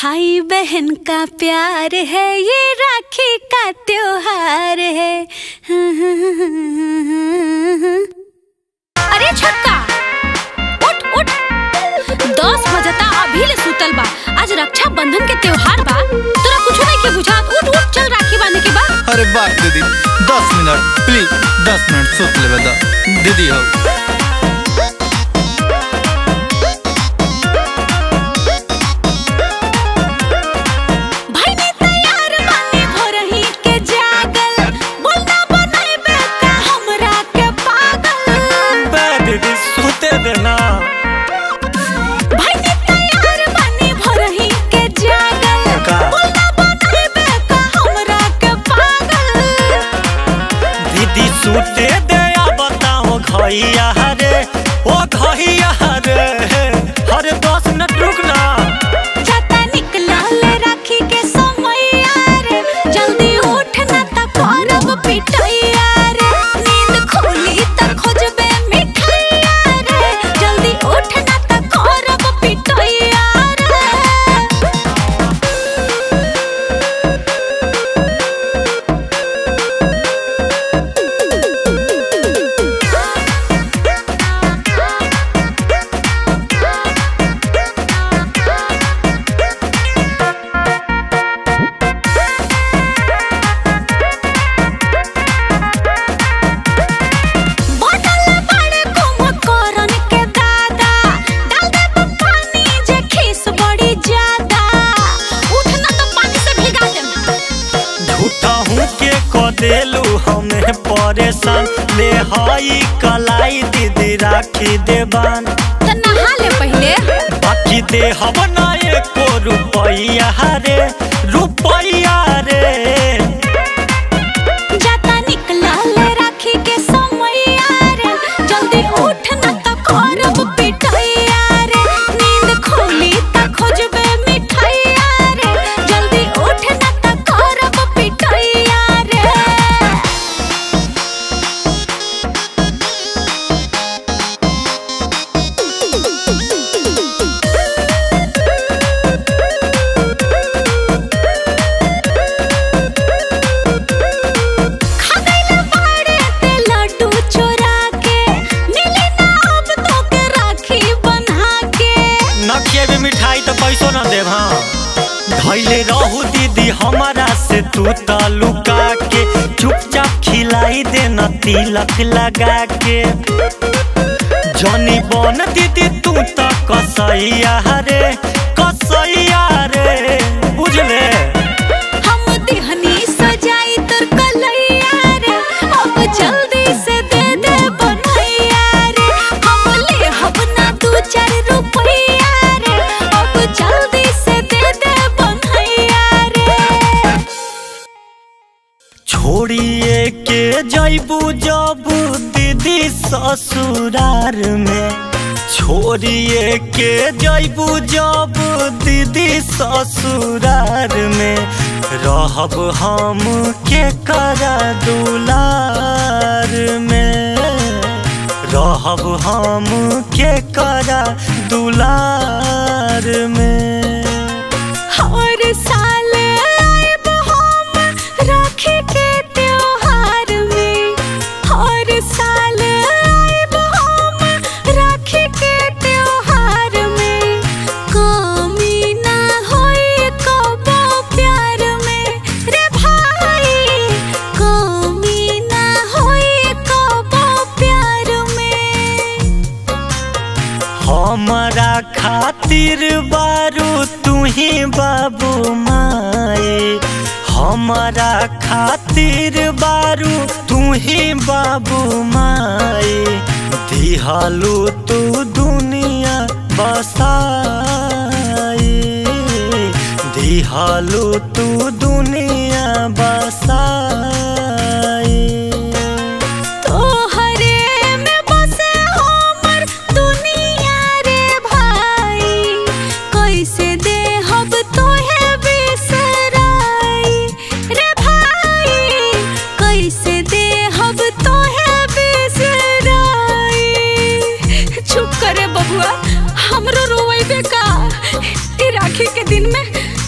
भाई बहन का प्यार है ये राखी का त्योहार है अरे छक्का उठ उठ दस बजता अभी ले सुतल बा आज रक्षा बंधन के त्योहार बा तोरा कुछ नहीं के बुझात उठ उठ चल राखी बांधे के बा अरे बात दीदी दस मिनट प्लीज दस मिनट सुत लेवे दा दीदी हो भाई ने तैयार बानी भोरही के जागल बोलना बनाए बेटा हमरा के पागल बे दीदी सुते देना भाई ने तैयार बानी भोरही के जागल का? बोलना बनाए बेटा हमरा के पागल दीदी सुते दे या बताओ घइया रे ओ घइया रे अरे दस मिनट रुक ना जाता निकलल राखी के समैया रे जल्दी उठ ना त करब पिटैया रे नींद खुली त खोजबे मिठैया रे जल्दी उठ ना त करब पिटैया रे बोतल बड़े कुम्भकर्ण के दादा डाल दे पानी जे खीस बड़ी ज्यादा उठ ना तो पानी से भिगा दे झूठा हूँ के क देलू हमें परेशान ले हई कलाई दीदी राखी देबान तो नहा ले पहले बाकी दे हम ना एको रुपैया रे रुपैया रे जाता निकलल राखी के समैया रे जल्दी उठ ना तो करब पिटैया रे नींद खुली त खोजबे मिठैया रे जल्दी उठ ना तो करब पिटैया रे खगैला बाड़े ते लड्डू चोरा के मिली ना अब तो के राखी बन्हा के नखिए में मिठाई तो पैसो न देव हाँ धैले रहू दीदी हमारा से तू त लुका के चुपचाप खिलाई दे न तिलक लगा के जनी बन दीदी तू त कसैया रे कसैया रे बुझले हम दिहनी सजाई तोर कलैया रे अब जल्दी से दे दे बनैया रे हम ले हब ना दू चार रुपैया रे अब जल्दी से दे दे बनैया रे छोड़िए के जैबू जबू दीदी ससुरार में छोड़िए के जैबू जबू दीदी ससुरार में रहब हम के करा दुलार में रहब हम के करा दुलार में हर साल आएब हम राखी के त्योहार में हर साल आएब हम राखी के त्योहार में कमी ना होई कबो प्यार में रे भाई कमी ना होई कबो प्यार में हमारा खातिर बारू तू ही बाबू माए हमारा खातिर बारू तू ही बाबू माए दिहालू तू दुनिया बसाए दिहालू तू दुनिया बसाए तोहरे में बसे हमर दुनिया रे भाई कैसे देहब तोहे बिसराई रे भाई कैसे देहब तोहे बिसराई चुप करे बबुआ हमरो रोवे का ई राखी के दिन में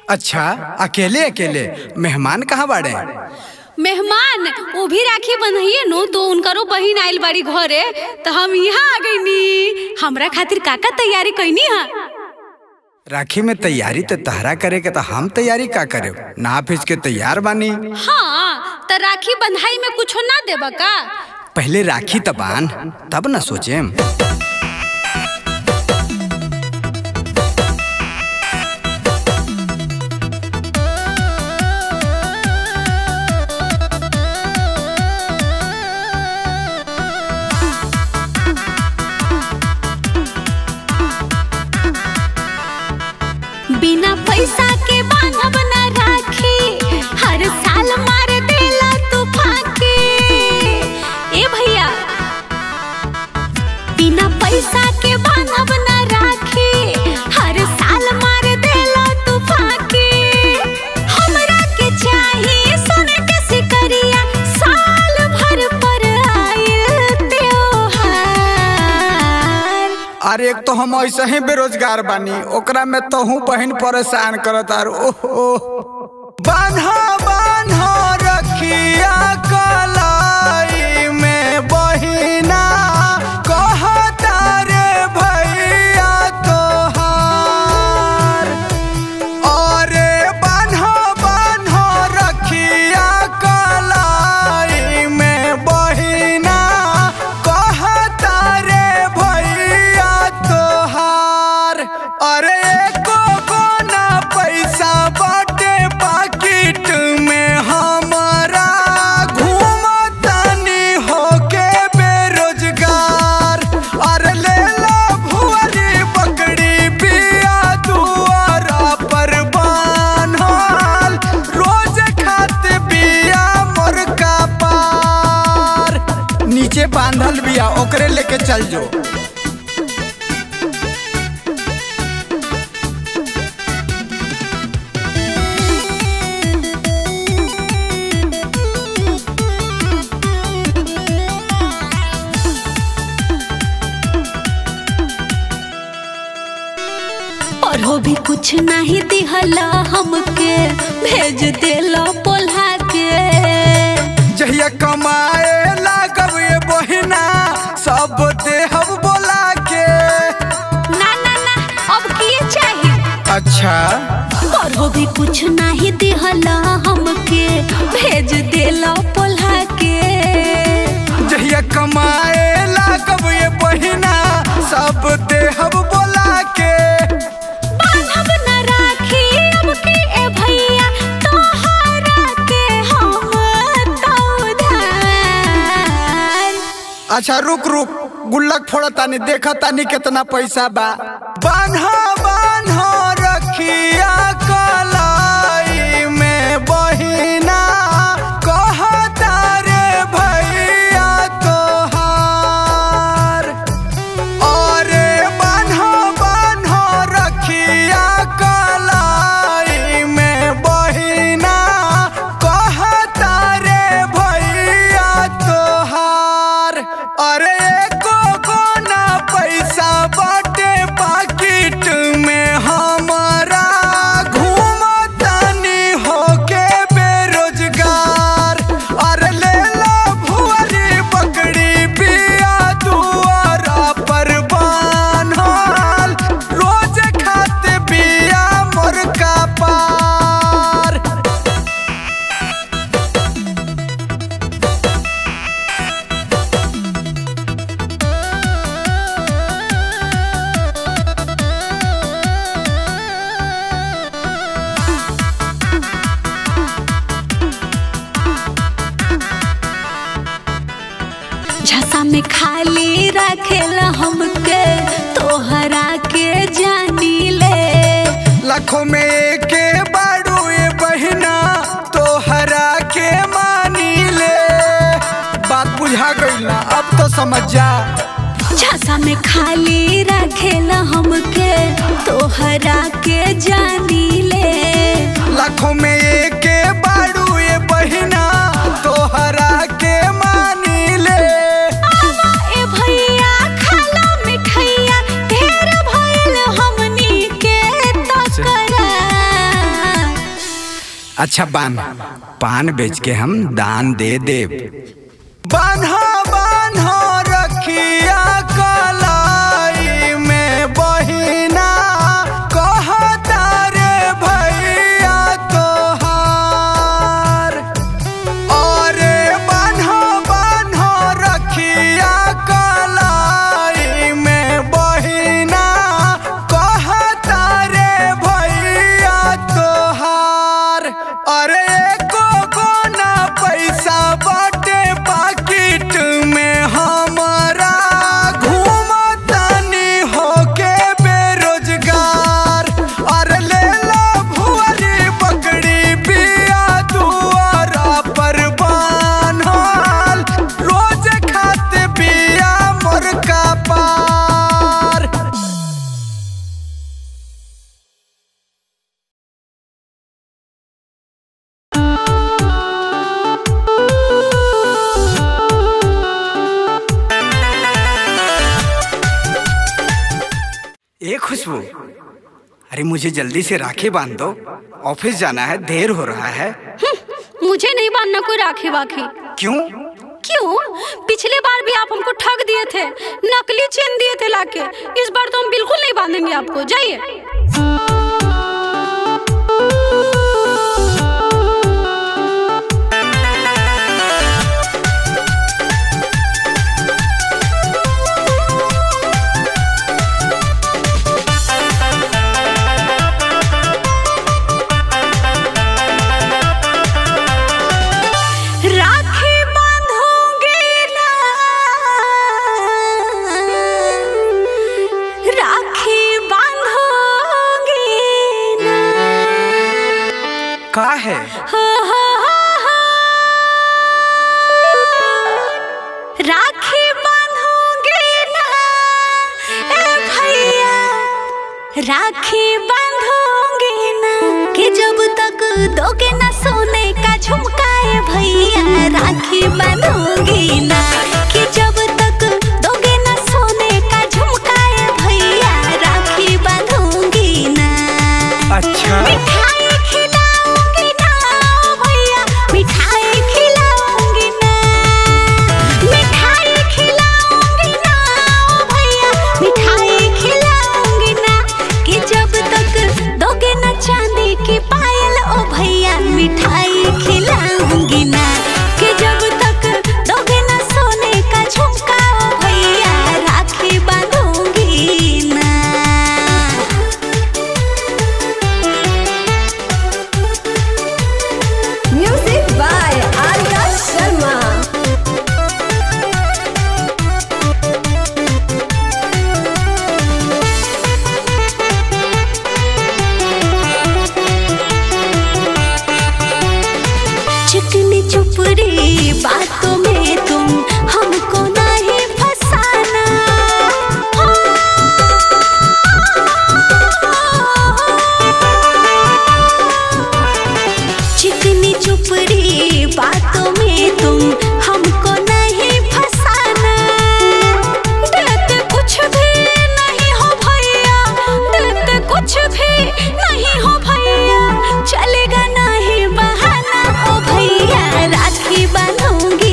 अच्छा अकेले अकेले मेहमान कहाँ बाड़े मेहमान वो भी राखी बंधइए नो तो उनकरो बहिन आइल बाड़ी घरे तो हम यहाँ आ गईनी हमरा खातिर काका तैयारी कैनी हा राखी में तैयारी तो तहरा करे के तो हम तैयारी का करे ना फिज के तैयार बानी हाँ तो राखी बंधाई में कुछो ना देबा का पहले राखी तबान तब न सोचेम बिना पैसा के बांधब ना राखी हर साल मार देला तू फाके ए भैया बिना पैसा के बांधब ना राखी हर साल मार देला तू फाके हमरा के चाहिए सोने के सिकरिया साल भर पर आइल त्योहार अरे एक तो हम ऐसे ही बेरोजगार बानी ओकरा में तो हूँ बहन परेशान करत आर ओहो बान्हा बान्हा रखिया कलाई में बहिना कहता रे भैया तोहार अरे बान्हा बान्हा रखिया कलाई में बहिना कहता रे भैया तोहार अरे एको कोना पैसा बाटे पाकिट में हमारा घूमतानी होके बेरोजगार अरे ले ला भुअरी पकड़ी बिया दुआरा पर बान्हल रोज खात बिया मोर का पार नीचे बांधल बिया ओकरे लेके चल जो और हो भी कुछ नहीं दिहला हमके भेज देला पोल्हा के जहिया कमाए लागब ये बहिना सब देहब बोला के ना ना ना अब किए चाहिए अच्छा और हो भी कुछ नहीं दिहला हमके भेज देला पोल्हा के जहिया कमाए लागब ये बहिना सब देहब बोला के बांधब न राखी अब के ए भैया तोहरा के हम तो उधार अच्छा रुक रुक गुल्लक फोड़ा तानी देखा तानी कितना पैसा बा बान्हा बान्हा रखिया कलाई में बहिना कहता रे भैया तोहार अरे बान्हा बान्हा रखिया कलाई में बहिना कहता रे भैया तोहार अरे एको कोना पैसा बाटे पाकिट में हमारा घूमतानी होके बेरोजगार अरे ले ला भुअरी पकड़ी बिया दुआरा पर बान्हल रोज खात बिया मोर का पार झसा में खाली रखेला हमके तोहरा के जानी ले लाखों में एक बाड़ू ये बहिना तोहरा के मानी ले बात बुझा गई ना अब तो समझ जा झसा में खाली रखेला हमके तोहरा के जानी ले लाखों में एक बाड़ू ये बहिना तोहरा के मानी ले आवा ए भैया खाला मिठैया ढेर भइल हमनी के तकरार अच्छा बान पान बेच के हम दान दे देव बान्हा बान्हा रखिया कलाई में बहिना कहता रे भैया तोहार अरे बान्हा बान्हा रखिया कलाई में बहिना कहता रे भैया तोहार अरे एको कोना पैसा बाटे पाकिट में हमारा घूमतानी होके बेरोजगार अरे ले ला भुअरी पकड़ी पिया दुआरा पर बान्हल रोज खाते पिया मोर का पार ए खुशबू अरे मुझे जल्दी से राखी बांध दो ऑफिस जाना है देर हो रहा है मुझे नहीं बांधना कोई राखी वाखी क्यों क्यों पिछले बार भी आप हमको ठग दिए थे नकली चेन दिए थे लाके इस बार तो हम बिल्कुल नहीं बांधेंगे आपको जाइए राखी बांधोगे ना राखी बांधोगे ना का है हा, हा, हा, हा। राखी बांधोगे ना ए भैया राखी बांधोगे ना कि जब तक दोगे ना सोने का झुमकाए भैया राखी बांधोगी ना कि जब तक दोगे ना सोने का झुमकाए भैया राखी बांधोगी ना अच्छा मिठाई खिलाऊंगी ना ओ भैया मिठाई खिलाऊंगी ना मिठाई खिलाऊंगी ना ओ भैया मिठाई खिलाऊंगी ना कि जब तक दोगे ना चांदी की पायल ओ भैया मिठाई खिलाऊंगी ना कि जब तक दोगे ना सोने का झुमका ओ भैया राखी बांधूंगी ना Music by Arya Sharma. चिकनी चुपड़ी बातों में तुम हमको नहीं फसाना चिकनी चुपड़ी बातों में तुम हमको नहीं फसाना देते कुछ भी नहीं हो भैया देते कुछ भी नहीं हो भैया चलेगा नहीं बहाना ओ भैया राखी बांधूंगी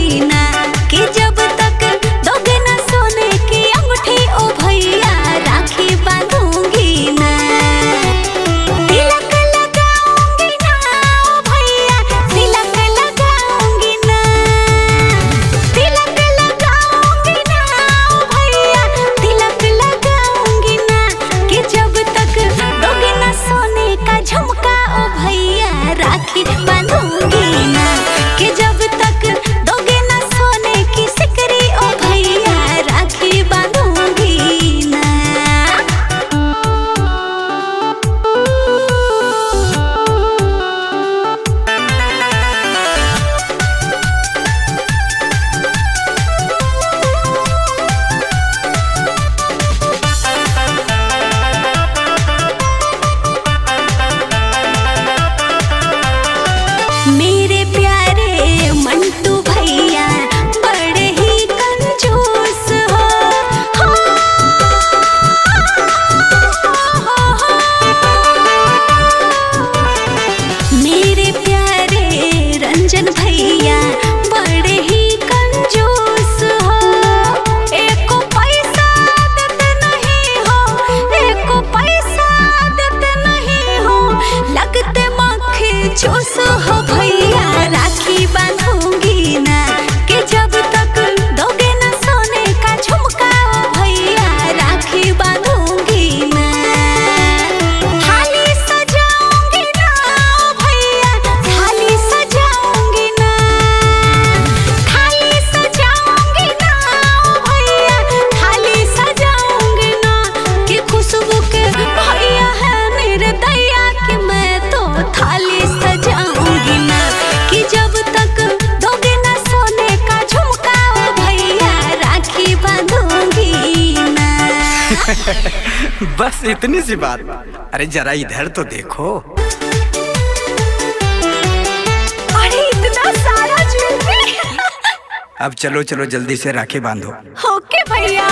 बस इतनी सी बात अरे जरा इधर तो देखो अरे इतना सारा ज्वेलरी अब चलो चलो जल्दी से राखी बांधो ओके भैया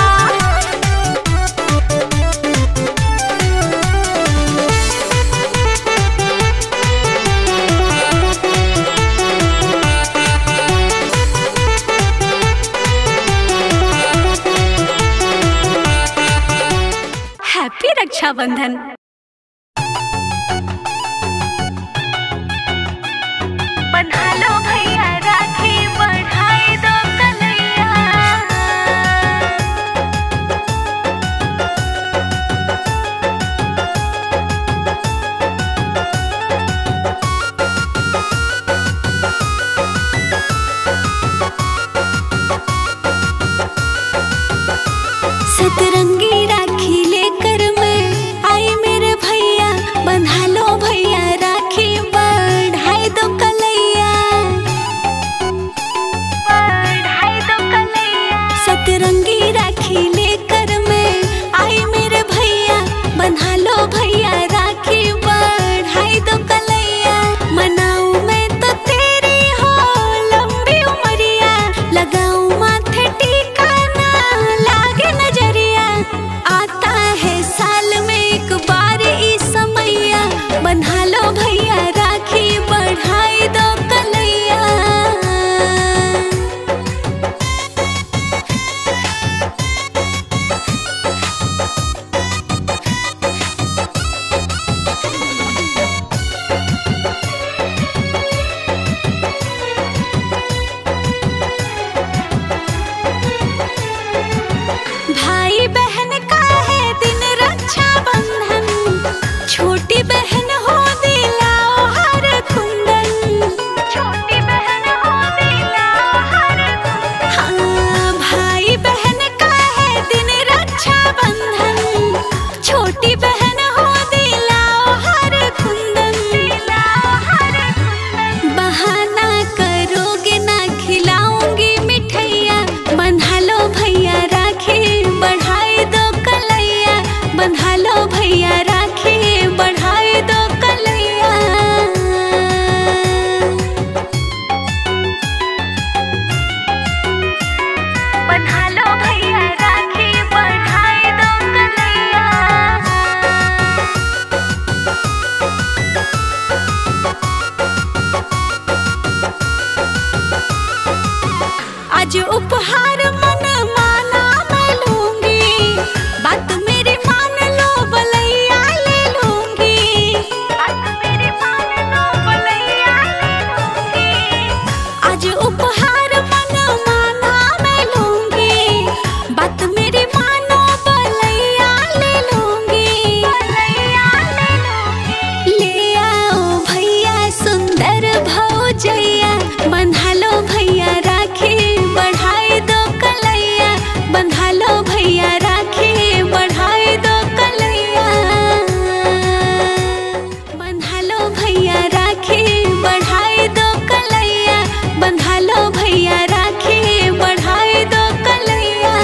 हैप्पी रक्षाबंधन बन्हा लो भैया राखी बढ़ाई दो कन्हैया सतरंगी राखी लेकर मैं आई मेरे भैया बंधा लो भैया राखी बढ़ाई दो कलैया बढ़ाई दो कलैया सतरंगी राखी लेकर मैं आई मेरे भैया बंधा लो भैया राखी बढ़ाई दो कलैया मनाऊं मैं तो तेरी हो लंबी उमरिया लगाऊं माथे टीका ना लागे नजरिया आता है साल में एक बार ई समैया बन्हा लो भैया राखी बढ़ाई दो कलैया भाई बहन का है दिन रक्षा बंधन छोटी बहन हो दिलाओ हर कुंदन छोटी बहन हो दिलाओ हर हाँ भाई बहन का है दिन रक्षा बंधन छोटी बहन हो दिलाओ हर कुंदन दिलाओ हर कुंदन बहाना करोगे ना खिलाऊंगी मिठैया बंधा लो भैया राखी बढ़ाई दो कलैया बंधा लो भैया राखी बढ़ाई दो कलैया बन्हा लो भैया राखी बढ़ाई दो कलैया आज उपहार मन माना मैं लूंगी बात मेरी मान लो बलैया ले लूंगी बात मेरी मान लो बलैया ले लूंगी आज उपहार मन माना मैं लूंगी बात मेरी मानो बलैया ले लूंगी बलैया ले लूंगी ले आओ भैया सुंदर भौजैया बंधा लो भैया राखी बढ़ाई दो कलैया बंधा लो भैया राखी बढ़ाई दो कलैया बंधा लो भैया राखी बढ़ाई दो कलैया बंधा लो भैया राखी बढ़ाई दो कलैया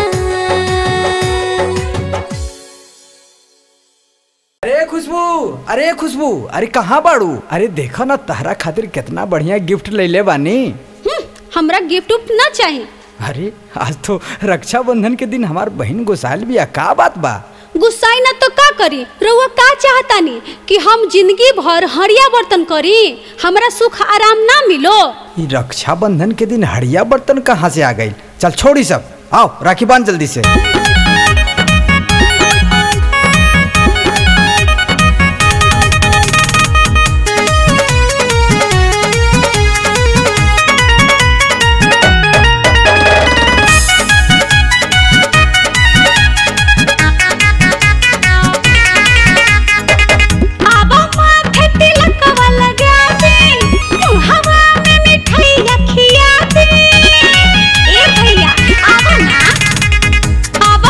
अरे खुशबू अरे खुशबू अरे कहाँ बाड़ू अरे देखो ना तहरा खातिर कितना बढ़िया गिफ्ट ले ले बानी हम्म, हमरा गिफ्ट उफ्ट ना चाहिए अरे आज तो रक्षाबंधन के दिन हमार बहन गोसाल बिया का बात बा गुस्साई ना तो का करी रउआ का चाहतानी कि हम जिंदगी भर हरिया बर्तन करी हमरा सुख आराम ना मिलो ई रक्षाबंधन के दिन हड़िया बर्तन कहाँ से आ गई चल छोड़ी सब आओ राखी बांध जल्दी से आबो माथे तिलकवा लगा दे हवा में मिठाइया खिया दे ए भैया आवा ना आवा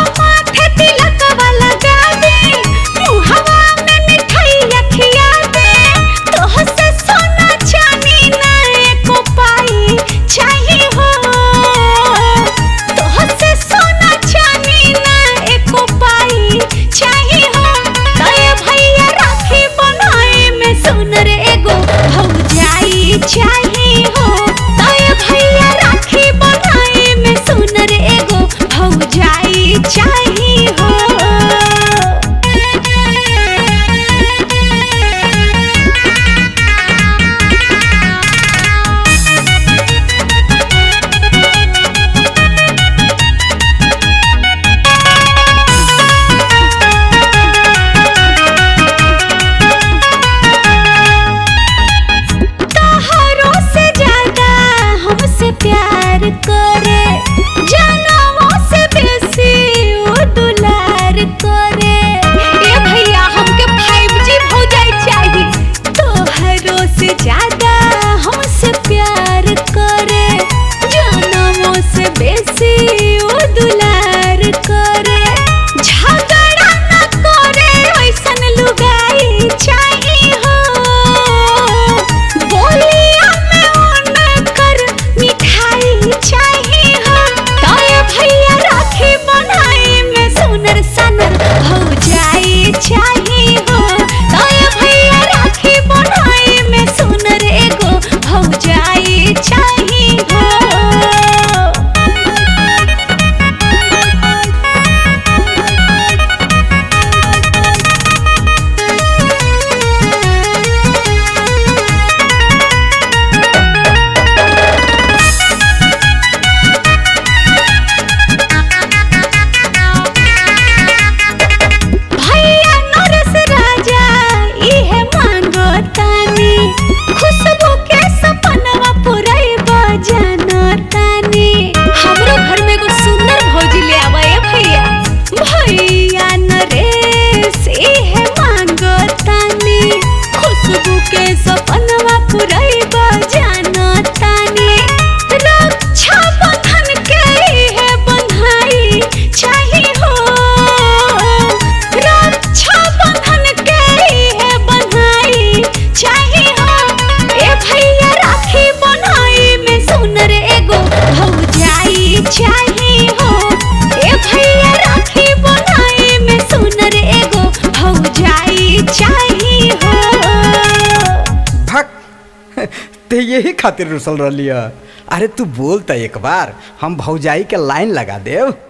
यही खातिर रुसल रहली है अरे तू बोल त एक बार हम भौजाई के लाइन लगा देव